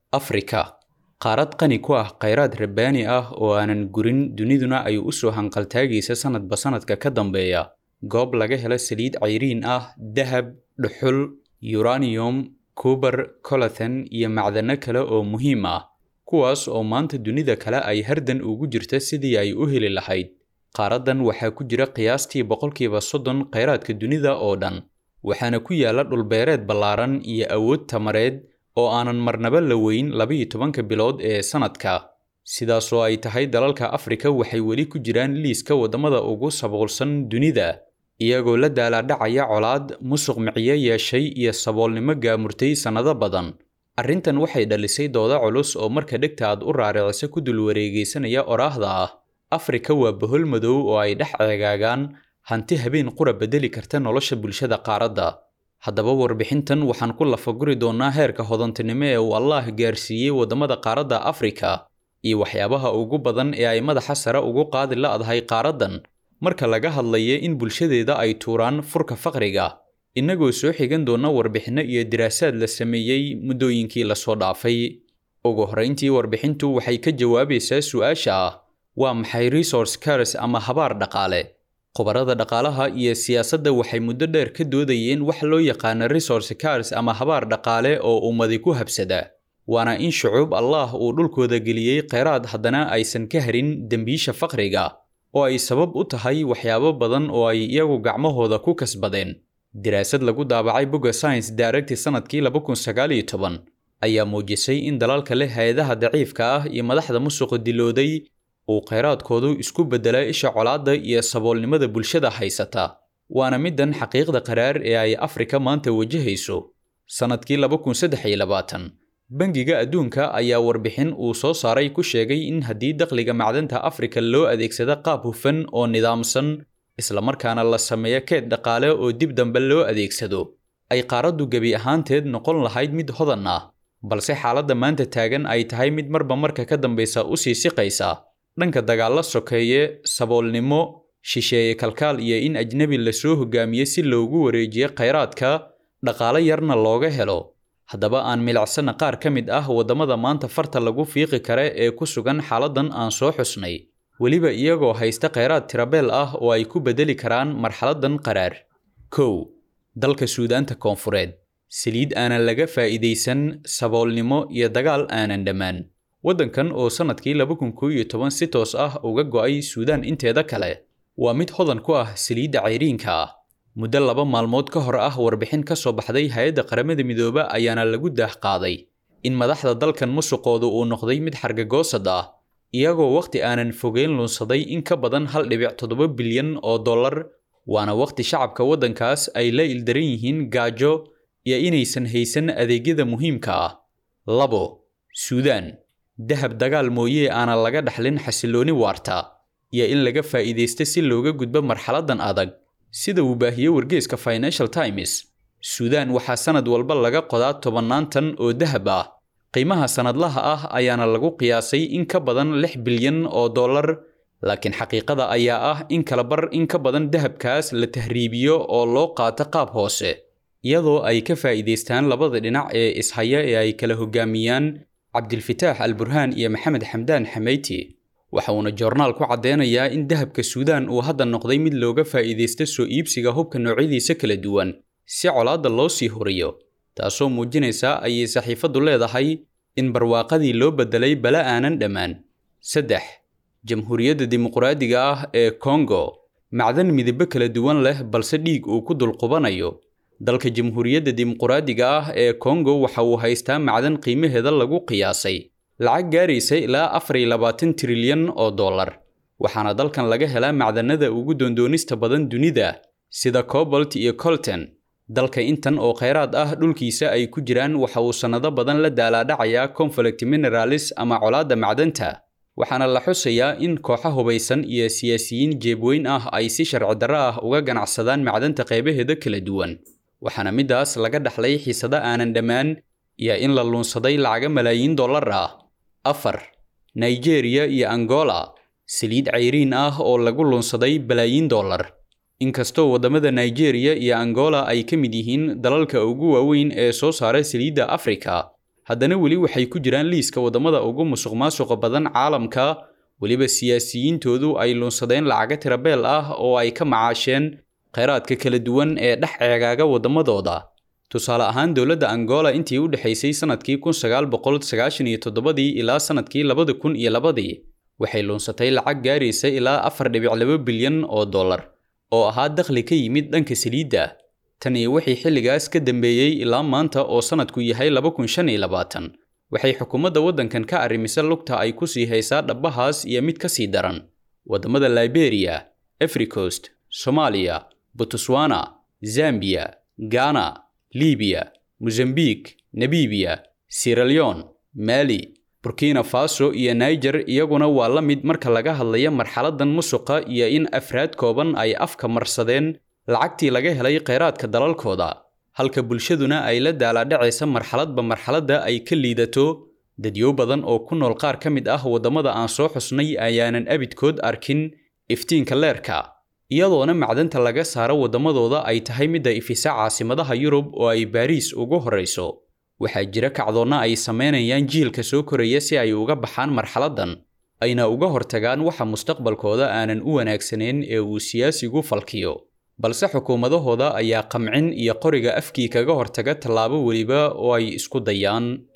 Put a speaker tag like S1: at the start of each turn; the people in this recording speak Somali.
S1: afrika qaarad qani ku ah khayraad rabbaani ah oo aanan gurin duniduna ay u soo hanqaltaagaysa sannadba sannadka ka dambeeya goob laga helo saliid cayriin ah dahab dhuxul uranium kubar colathan iyo macdano kale oo muhiim ah kuwaas oo maanta dunida kale ay hardan ugu jirta sidii ay u heli lahayd qaaraddan waxaa ku jira qiyaastii boqolkiiba soddon khayraadka dunida oo dhan waxaana ku yaalla dhulbeereed ballaaran iyo awood tamareed oo aanan marnaba la weyn labiyo tobanka bilood ee sannadka sidaasoo ay tahay dalalka afrika waxay weli ku jiraan liiska waddamada ugu saboolsan dunida iyagoo la daalaadhacaya colaad musuq miciyo yeeshay iyo saboolnimo gaamurtay sannado badan arrintan waxay dhalisay dooda culus oo marka dhegta aad u raaricisa ku dul wareegaysanaya oraahda ah afrika waa bohol madow oo ay dhex ceegaagaan hanti habeen qura bedeli karta nolosha bulshada qaaradda haddaba warbixintan waxaan ku lafaguri doonnaa heerka hodantinimo ee uu allaah gaarsiiyey waddamada qaaradda afrika iyo waxyaabaha ugu badan ee ay madaxa sare ugu qaadi la'dahay qaaraddan marka laga hadlaya in bulshadeeda ay tuuraan furka faqriga innagoo soo xigan doonna warbixinno iyo diraasaad la sameeyey muddooyinkii lasoo dhaafay ugu horrayntii warbixintu waxay ka jawaabaysaa su'aasha ah waa maxay resource cars ama habaar dhaqaale khubarada dhaqaalaha iyo siyaasadda waxay muddo dheer ka doodayeen wax loo yaqaano resource cars ama habaar dhaqaale oo ummadi ku habsada waana in shucuub allaah uu dhulkooda geliyey kheyraad haddana aysan ka harin dembiisha faqriga oo ay sabab u tahay waxyaabo badan oo ay iyagu gacmahooda ku kasbadeen diraasad lagu daabacay bogga science directi sannadkii ayaa muujisay in dalalka leh hay-adaha daciifka ah iyo madaxda musuqa dilooday uu kheyraadkoodu isku beddelaa isha colaadda iyo saboolnimada bulshada haysata waana middan xaqiiqda qaraar ee ay afrika maanta wajahayso sannadkii bangiga adduunka ayaa warbixin uu soo saaray ku sheegay in haddii dakhliga macdanta afrika loo adeegsado qaab hufan oo nidaamsan islamarkaana la sameeyo keed dhaqaale oo dib dambe loo adeegsado ay qaaraddu gebi ahaanteed noqon lahayd mid hodan ah balse xaaladda maanta taagan ay tahay mid marba marka ka dambaysa u sii siqaysa dhanka dagaalla sokeeye saboolnimo shisheeye kalkaal iyo in ajnebi lasoo hogaamiye si loogu wareejiyo kheyraadka dhaqaale yarna looga helo haddaba aan milicsana qaar ka mid ah waddamada maanta farta lagu fiiqi kare ee ku sugan xaaladdan aan soo xusnay weliba iyagoo haysta kheyraad tirabeel ah oo ay ku beddeli karaan marxaladdan qaraar kow dalka suudaanta koonfureed saliid aanan laga faa'iidaysan saboolnimo iyo dagaal aanan dhammaan waddankan oo sannadkii si toos ah uga go'ay suudaan inteeda kale waa mid hodan ku ah saliidda cayriinka ah muddo laba maalmood ka hor ah warbixin ka soo baxday hay-adda qaramada midooba ayaana lagu daah qaaday in madaxda dalkan musuqoodu uu noqday mid xargagoosad ah iyagoo wakhti aanan fogeyn lunsaday in ka badan hal dhibic toddoba bilyan oo dollar waana wakhti shacabka waddankaas ay la ildaran yihiin gaajo iyo inaysan haysan adeegyada muhiimka ah labo suudaan dahab dagaal mooye aanan laga dhaxlin xasillooni waarta iyo in laga faa'iidaysto si looga gudbo marxaladdan adag sida uu baahiyey wargeeska financial times suudaan waxaa sannad walba laga qodaa tobannaan tan oo dahab ah qiimaha sannadlaha ah ayaana lagu qiyaasay in ka badan lix bilyan oo dollar laakiin xaqiiqada ayaa ah in kala bar in ka badan dahabkaas la tahriibiyo oo loo qaato qaab hoose iyadoo ay ka faa'iidaystaan labada dhinac ee ishaya ee ay kala hogaamiyaan cabdilfitaax al burhaan iyo maxamed xamdaan xameyti waxa uuna joornaal ku caddeynayaa in dahabka suudaan uu hadda noqday mid looga faa'iidaysto soo iibsiga hubka noocyadiisa kala duwan si colaadda loo sii horiyo taasoo muujinaysa ayay saxiifaddu leedahay in barwaaqadii loo beddelay bala aanan dhammaan saddex jamhuuriyadda dimuqraadiga ah ee kongo macdan midabo kala duwan leh balse dhiig uu ku dulqubanayo dalka jamhuuriyadda dimuqraadiga ah ee kongo waxa uu haystaa macdan qiimaheeda lagu qiyaasay lacag gaaraysa ilaa afar iyo labaatan trilyan oo dollar waxaana dalkan laga helaa macdanada ugu doondoonista badan dunida sida cobalt iyo colton dalka intan oo kheyraad ah dhulkiisa ay ku jiraan waxa uu sannado badan la daalaadhacayaa conflict mineralis ama colaadda macdanta waxaana la xusayaa in kooxo hubaysan iyo siyaasiyiin jeebweyn ah ay si sharci darro ah uga ganacsadaan macdanta qaybaheeda kala duwan waxaana middaas laga dhaxlay xiisado aanan dhammaan iyo in la luunsaday lacaga malaayiin dollar ah afar nigeria iyo angola saliid cayriin ah oo lagu luunsaday balaayiin dollar inkastoo waddamada nigeria iyo angola ay ka mid yihiin dalalka ugu waaweyn ee soo saara saliidda afrika haddana weli waxay ku jiraan liiska waddamada ugu musuqmaasuqa badan caalamka weliba siyaasiyiintoodu ay luunsadeen lacaga tirabeel ah oo ay ka macaasheen kheyraadka kala duwan ee dhex ceegaaga waddamadooda tusaale ahaan dowladda angola intii u dhexaysay sannadkii kun sagaal boqol sagaashan iyo toddobadii ilaa sannadkii labada kun iyo labadii waxay luunsatay lacag gaaraysa ilaa afar dhibic laba bilyan oo dollar oo ahaa dakhli ka yimid dhanka saliidda tan iyo wixii xilligaas ka dambeeyey ilaa maanta oo sannadku yahay laba kun shan iyo labaatan waxay xukuumadda waddankan ka arrimisa lugta ay ku sii haysaa dhabbahaas iyo mid ka sii daran waddamada liberia africost soomaaliya botswana zambiya ghana libiya mozambique nabibiya siraleon mali burkina faso iyo niger iyaguna waa la mid marka laga hadlayo marxaladan musuqa iyo in afraad kooban ay afka marsadeen lacagtii laga helay kheyraadka dalalkooda halka bulshaduna ay la daalaadhacaysa marxaladba marxaladda ay ka liidato dadyo badan oo ku nool qaar ka mid ah waddamada aan soo xusnay ayaanan abidkood arkin iftiinka leerka iyadoona macdanta laga saaro waddamadooda ay tahay midda ifisa caasimadaha yurub oo ay baariis ugu horrayso waxaa jira kacdoonna ay samaynayaan jiilka soo koraya si ay uga baxaan marxaladdan ayna uga hortagaan waxa mustaqbalkooda aanan u wanaagsanayn ee uu siyaasigu falkiyo balse xukuumadahooda ayaa qamcin iyo qoriga afkii kaga hortaga tallaabo weliba oo ay isku dayaan